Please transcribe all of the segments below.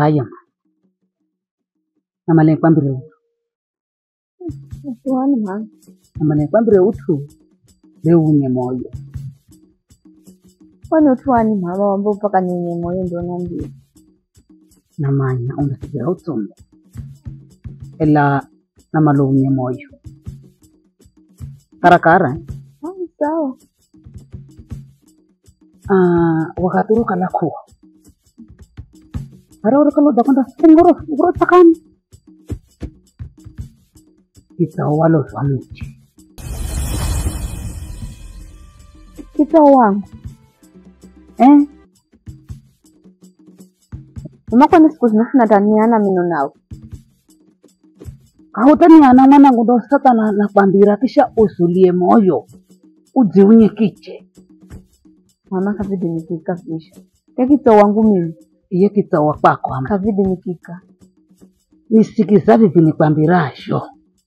haya namale kwambire uthu Utuani mama. namale kwambire uthu leunye moyo Kwani utuani mama wambo mpaka ninye moyo ndio niambie. namanya undasigira utsumbe ela namalounye moyo karakara Ah, sawa. Ah, wakati urukala kuwa ara urukala udakwenda singoro ngoro takani kitao walozwa mche Kitao wangu. eh Mama kwani siku zinafuna taniana mino nawe. kautaniana mwanangu ndo sasa na, nakwambira kisha usulie moyo udziunye kiche Mama kavidi nikika kisha. Ya kitao wangu mimi. iye kitao kwako ama Kavidi nikika. nisikiza vivi nikwambirasho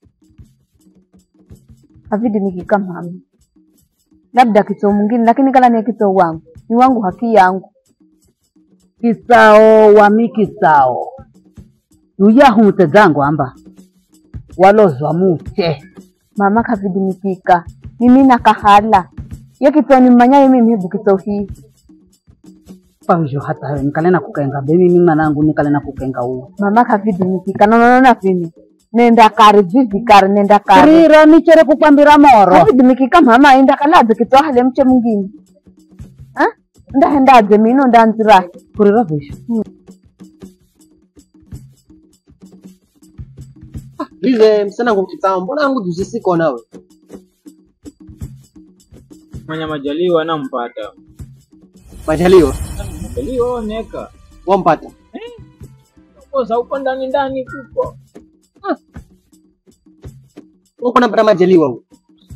Kavidi nikika mama. Labda kitao mwingine lakini kala ni kitao wangu. Ni wangu haki yangu. kisao wami kisao yuyahumute zangu amba walozwa muche Mama kavidi nikika. Mimi nakahala. Ya kitao ni mmanyaye mimi hebu kitao hii. pavyo hata we nikale na kukenga be mimi mwanangu nikale na kukenga uo Mama kavidi nikika. Nonono vini. Nenda kare vivi kare nenda kare. kurira nichere kukwambira moro Kavidi nikika mama enda kalaze kitao hale mche mwingine. Ha? Ndahendaze mino ndanzirahi. kurira visho Vize msichana wangu kitao, mbona yangu juzi siko nawe? mwenye majaliwa nampata Majaliwa, majaliwa oneka wampata. kosa uko ndani ndani kuko Uko napata majaliwa huko.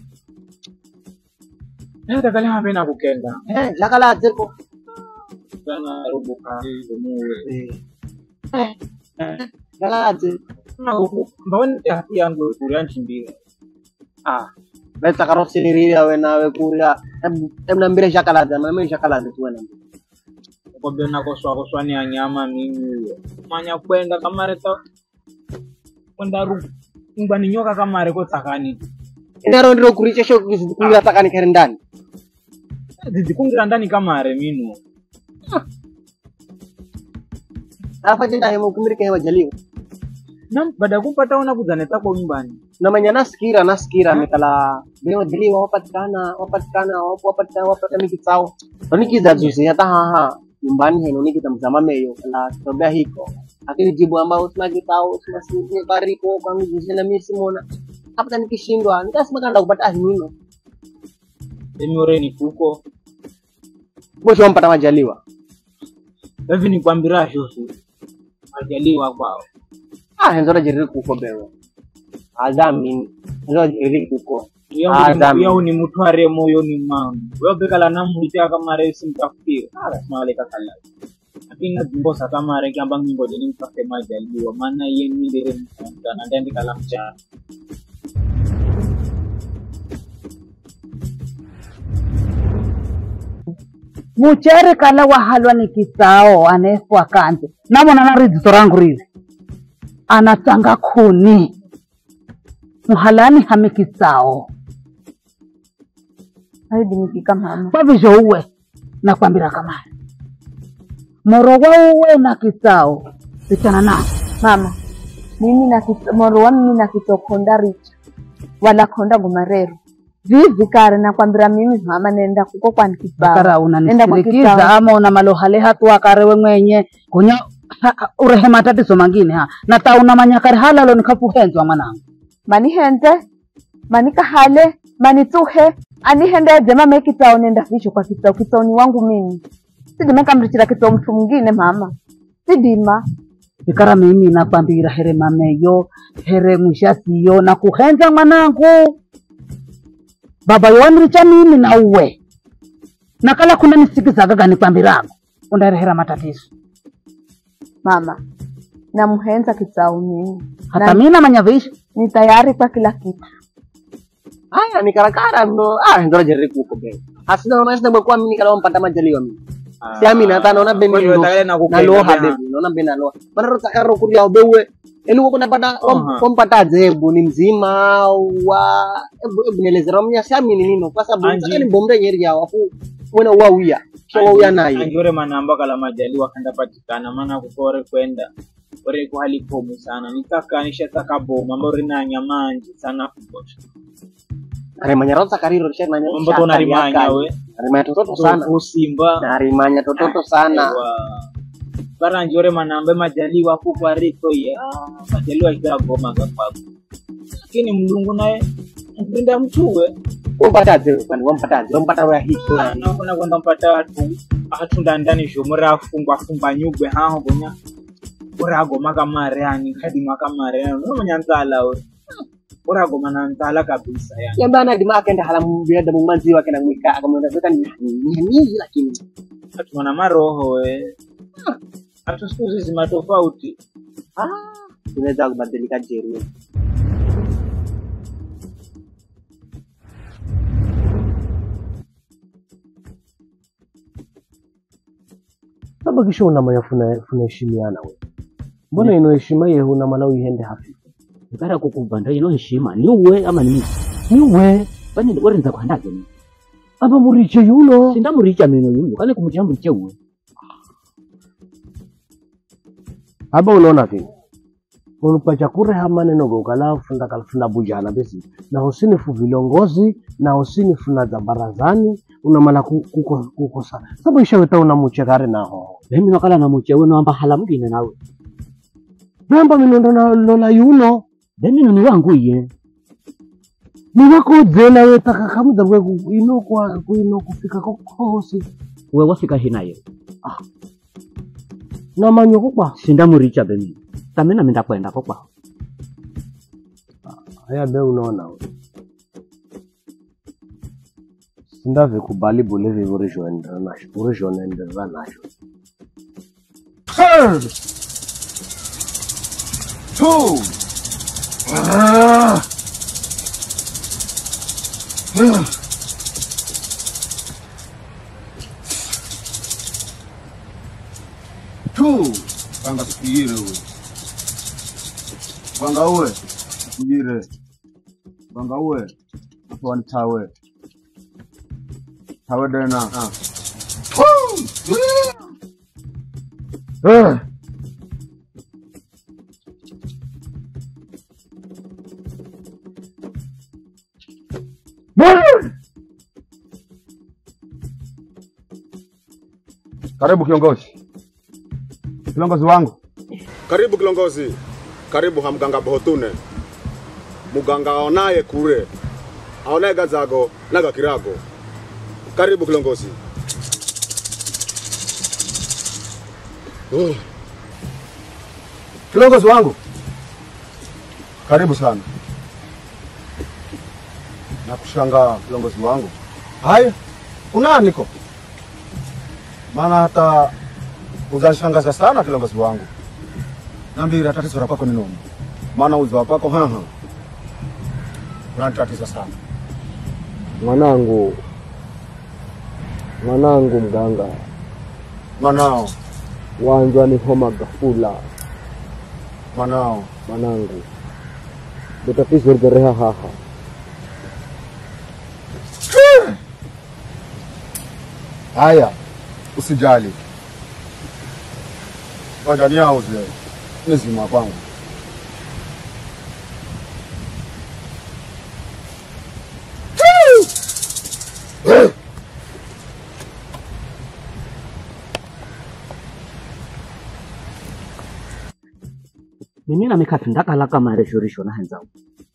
natakaliha pena kukenda Eh, lakala zeko. sana rubuka muwe Eh. Eh. Lakala zeko. mbawani hati yangu kuria nchimbira Ah. Beta karosi nirira we nawe kuria. Em em nambire shakalaza, mimi shakalaza tu na. kwambia nakoswa koswa ni anyama mimi manya kwenda kamare ta kwenda ru ngwani nyoka kamare ko tsakani Inaro ndiro kuricha sho kuria takani kare ndani. dzidzikungira ndani kamare mino Afa jenda hemo kumirika hewa jaliwa. nam baada ya kupata una kudzaneta kwa nyumbani namanya nasikira nasikira mikala bile majaliwa wapatikana wapatikana wapo- wapatikana wapatikana mikitsao tonikiza juzi hata haha nyumbani heno nikitamzama meyo kala tobea hiko lakini jibu ambao sina kitao sina sisi kariko kwangu juzi na mimi simona hapa nikishindwa nikasema kanda kupata ahimino emioreni kuko mwisho wampata majaliwa hivi nikwambira shosu majaliwa kwao ah henzora jiriri kuko bewe adhamini henzora jiriri kuko Ah, dami. yau ni mutware moyoni mwangu weyopekala namuita kamare simtafutire alasimale kakala lakini nazimbosa kamare kiamba ngingoje nimtafute majaliwa maana iye mindire msana ndandikala mchana muchere kala wahalwa ni kisao anefwa kanje namona na ridziso rangu riri anatanga kuni muhalani hame kisao Kavidi nikika mama. kwavizho uwe nakwambira kamara moro wa uwe na kisao vichana nao Mama. Mimi na kit- moro wa mimi na kitokonda richa. Wala konda gumarero. Vivi kare nakwambira mimi mama nenda kuko kwani kibao. kara Nenda kwa unanisirikiza kitao. ama una malohale hatu akarewe mwenye kunya ha- ha- urehe matatizo mangine ha nata una manyakari halalo nikafuhenzwa mwanangu Mani hende. Mani kahale. Mani tuhe. Ani hende jema me kitao nenda visho kwa kitao. Kitao ni wangu mimi. Sidima kamrichira kitao mtu mwingine mama. Sidima. ikara mimi nakwambira here mameyo here mwishasiyo na kuhenza mwanangu baba yonricha mimi na uwe nakala kuna nisikizagaga nikwambirago undarehera matatizo Mama. Namuhenza kitao mimi. hata Na mimi namanya visho ni tayari kwa kila kitu. haya ni karakara ndo ah henzora jiriri kuko bewe asina mama sina kwa mimi kala wampata majaliwa mimi Ah. siami nata naona Kwa hiyo beni takale na kupenda naloha bena. bebi naona beni naloha mana rota ero kuria bewe eli wako napata Aha. kompata zebu ni mzima wa ebu ebu nelezera mnya siami ni nino kwa sababu Anji. sasa ni bombe nyeri ya wafu wena wawia kisha wawia nayo angiore manamba kala majaliwa kanda patikana maana kukore kwenda ore ku hali komu sana nitaka nishataka bomu ambao rinanya manji sana kutosha arimanya rota kariro risha nanya mambo to narimanya we arimanya tototo sana usimba narimanya tototo sana bara angiore manamba majaliwa kukwa riko ya majaliwa ika goma gapabu lakini mlungu naye mpenda mtuwe umpataze kwani wampataze wampata roya hito nakona kwenda mpata watu atunda ndani zhomo rafungwa fungwa nyugwe haho gonya uragoma kamare ani kadima kamare ani unomanya nzala we uragoma na nzala kabisa yani yambana dima akenda hala mbiyada mumanzi wake na mwika akamwenda zeka ni nyinyi lakini atuna maroho we hata siku hizi zima tofauti tunaweza kubadilika jeru saba kisha unamanya funa funaheshimiana we mbona ino heshima ye huna mala uihende hafifu ikara kukubanda ino heshima ni uwe ama ni mimi niwe bani warinza kuhandaje mimi apa muriche yuno sindamuricha mino yuyu kale kumuricha muriche uwe aba unaona kini unupacha kureha maneno gokala funda kalfunda bujana besi na hosini fu vilongozi na hosini funa za barazani unamala ku- kuko- kukosa saba ishaweta unamuche kare naho mimi nakala na muche uwe noamba hala mugine nawe bemba minondo na lola yuno bemino ni wangu iye niwakodzela wetaka kamuda kwe ku- ino kwa kuino kufika kokosi uwe wafika hinayo namanyo kokwa sindamuricha bemino tamina minda kwenda kokwa haya be unaona we sindave kubali bule vivo rizhoendera nasho urizhonaenderera nasho tu panga sikuyire we panga uwe sikuyire panga uwe atwani tawe tawe dena Eh. Karibu kiongozi. Kiongozi wangu. Karibu kilongozi, karibu hamganga bohotune muganga aonaye kure aonaye gazago naga kirago. Karibu kilongozi. Oh, Kiongozi wangu. Karibu sana. Nakushangaa kiongozi wangu. Haya, unaniko? Maana hata uzanishangaza sana kiongozi wangu. Nambira tatizo la kwako ni nini? Maana uzo wa kwako haha. Unanitatiza sana. mwanangu mwanangu mganga Mwanao, wanjwa ni homa gafula mwanao. mwanangu ndo tatizo ligereha haha Haya, usijali. Ngoja niauze nizima kwangu. mimi namikafi ndakala kama reshorisho na henzao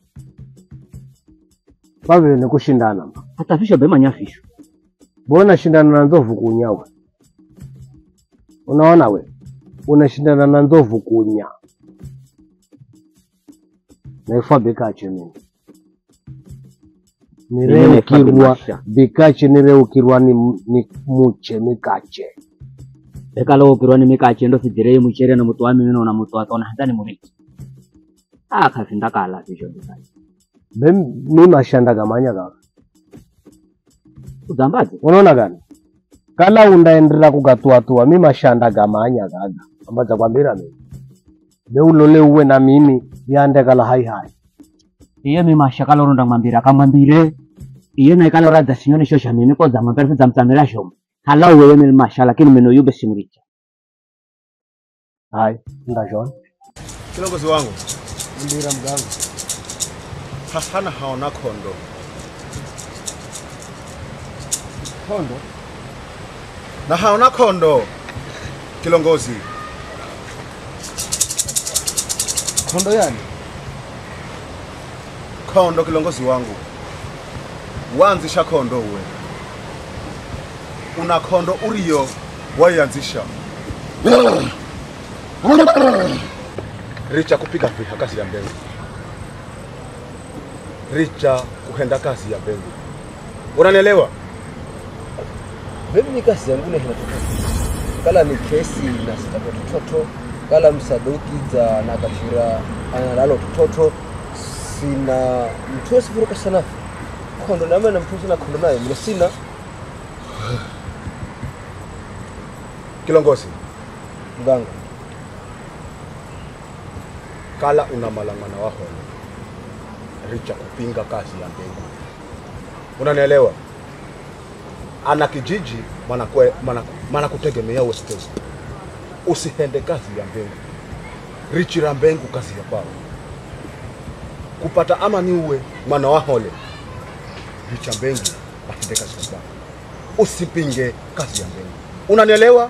pavile ni kushindana hata fisho bemanya fisho bona shindana na nzovu kunya we unaona we unashindana na nzovu kunya naifwa bikache mimi Mimi nireukirwa bimasha. bikache nireukirwa ni, ni muche mikache ekala ukirwa ni mikache ndo fidirei muchere na mutu wami mino na mutu watona handani murichi ah kafi ndakala fisho bikache be mi mashanda gamanya gawa uzambaze unaona gani kala undaendelea kugatuatua mi mashanda gamanya gaga ambaza kwambira mimi leulole uwe na mimi yandekala hai hai iye mimashakala oronda mwambira akamwambire iye naikala oradza sinyoni shosha mimi kodza mwambira fidza mtsamira shomo hala uweye mimi masha lakini mino yube simricha hai ndashona Kiongozi wangu mbira mganga hahana haona kondo kondo na haona kondo kilongozi kondo yani kondo kilongozi wangu wanzisha kondo uwe una kondo uriyo waianzisha richa kupiga viha kazi ya mbegu richa kuhenda kazi ya mbegu unanielewa Mimi ni kazi yangu na hinatoka kala ni kesi na sitako tototo kala msaduki za nakashira analalo tototo sina mtu sifuruka sana kondo name na mtu sina kondo naye mlo sina kilongozi mganga kala una malang'ana wahona richa kupinga kazi ya mbegu unanielewa ana kijiji manakwe- mana- manakutegemea westezi usihende kazi ya mbengu richira mbengu kazi ya kwao kupata amani uwe mwana wahole richa mbengu ahende kazi ya kwao usipinge kazi ya mbengu unanielewa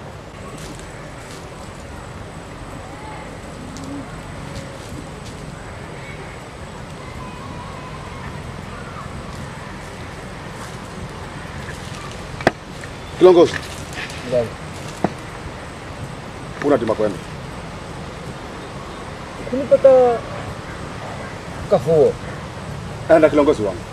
kilongozi mganga unatima kwenda kunipata kafuo enda kilongozi wangu